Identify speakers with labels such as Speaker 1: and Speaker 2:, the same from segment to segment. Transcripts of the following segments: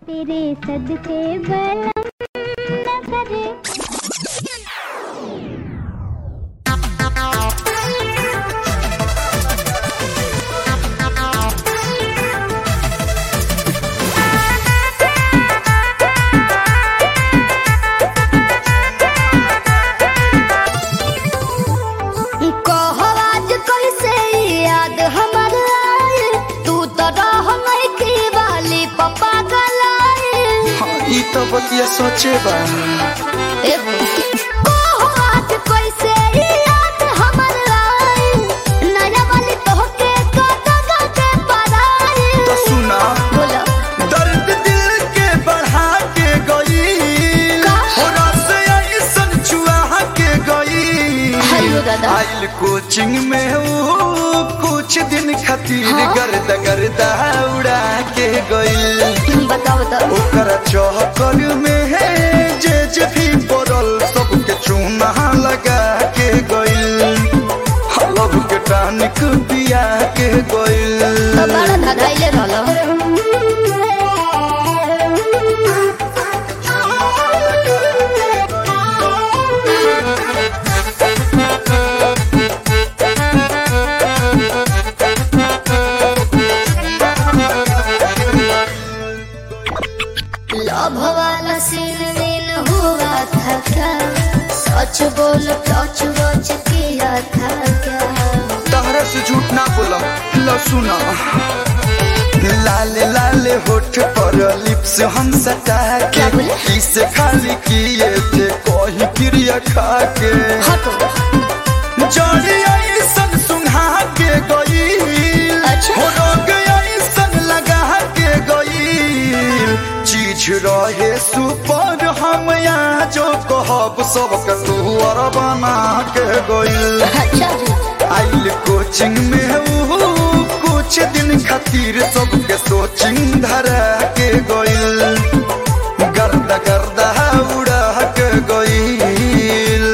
Speaker 1: तेरे सदके बलम न करे
Speaker 2: कहो आज कैसे याद हमर आए तू तो रह मैथी वाली पप्पा गलाए
Speaker 3: हाँ, ई तो बतिया सोचे बानी
Speaker 2: कहो आज कैसे याद हमर आए नया वाली तोहके कगा के पराए
Speaker 3: तो सुना
Speaker 2: बोलो
Speaker 3: दर्द दिल के बढ़ा के गई
Speaker 2: का?
Speaker 3: हो रस ऐसन चुआ के गई
Speaker 2: हेलो दादा।
Speaker 3: आइल कोचिंग में ऊ कुछ दिन खातिर
Speaker 2: हाँ?
Speaker 3: गर्द गर्दा उड़ा के गई
Speaker 2: बताओ बताओ
Speaker 3: ओकर चौकर में है जे जे भी पड़ल सबके चूना लगा के गइल हलब के टानिक पिया के गइल
Speaker 2: तो बड़ा धगाइले रहलो लव वाला सीन मीन हुआ था क्या सच बोल टच वच किया था क्या
Speaker 3: तहरा से झूठ ना बोलम लो सुना लाले लाले होठ पर लिप्स हम सटा
Speaker 2: क्या
Speaker 3: के
Speaker 2: बोले?
Speaker 3: इसे खाली किए थे कोई क्रिया खा के
Speaker 2: हटो
Speaker 3: जड़ी ऐसन सुंघा के गई
Speaker 2: अच्छा।
Speaker 3: हो रोग ऐसन लगा के गई चीज रहे सुपर हम यहाँ जो कहब सबके तू और बना के गई
Speaker 2: अच्छा जी
Speaker 3: आइल कोचिंग में ऊ कुछ दिन खातिर सबके सोचिंग धरा के गइल गर्दा गर्दा उड़ा के गइल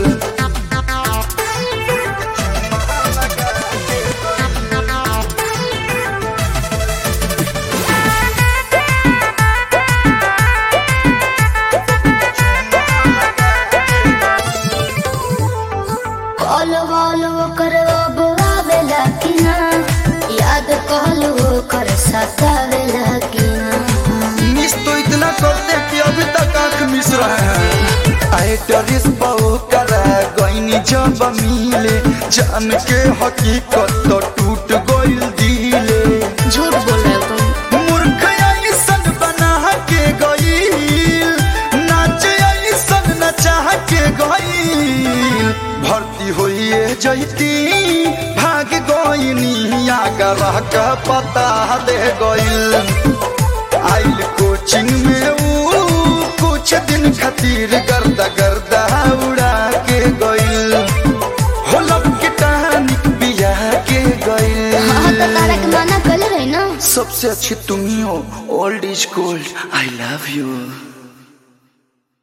Speaker 2: कॉल वॉल कर अब आवेला कि ना याद कॉल वो कर सतावेला कि ना
Speaker 3: मिस तो इतना करते कि अभी तक आंख मिस रहे हैं आए डरिस बहु करा गईनी जब मिले जान के हकीकत तो टूट गइल दिले
Speaker 2: झूठ बोल रहे हो तुम
Speaker 3: मूर्ख ऐसन बना के गईल नाच ऐसन नचा के गईल भर्ती होइए जैती भाग गईनी आगर का पता दे गईल आइल कोचिंग में ऊ कुछ दिन खातिर गर्दा गर्दा उड़ा के गईल हो लब के टानिक बिया के गईल
Speaker 2: हाँ तो तारा के माना कल रही ना
Speaker 3: सबसे अच्छी तुम ही हो old is gold I love you